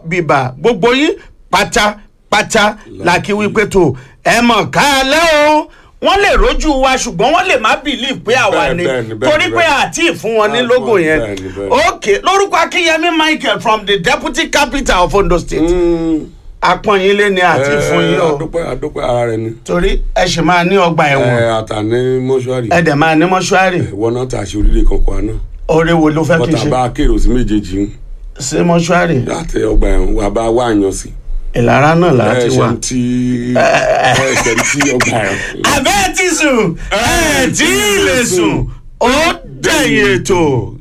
bìbà gbogbo yín pátápátá la kí wípé tó ẹ mọ̀ ká lẹ́ o wọ́n lè rójú wa ṣùgbọ́n wọ́n lè má bìlíì pé àwa Bẹ́ẹ̀, ni bẹ́ẹ̀ ni, bẹ́ẹ̀ torí ni, pé bẹ́ẹ̀ ni. àti ìfún wọn ní Ah, logo fún- yẹn bẹ́ẹ̀ ni, bẹ́ẹ̀ ni. ok lórúkọ akínyẹmí michael from the deputy capital of ondo state apọ̀nyínlé ni àti ìfún yín o adúpẹ́ adúpẹ́ ara rẹ ni torí ẹ sì máa ní ọgbà ẹ̀wọ̀n ẹ àtàní mọ́ṣúárì ẹ dẹ̀ máa ní mọ́ṣúárì ìwọ náà tà ṣe orílẹ̀ kankan àná oore wo ló fẹ́ kí n bọ́tà ṣe bá kérò sí méjèèjì ń sí mọ́ṣúárì láti ọgbà ẹ̀wọ̀n wà bá wà yàn sí ìlara náà láti ẹ wà. ṣe ti ẹ ṣe ti ọgbà ẹ̀wọ̀n. abẹ́ ti sùn ẹ̀ tí ì lè sùn ó dẹ̀yìn ètò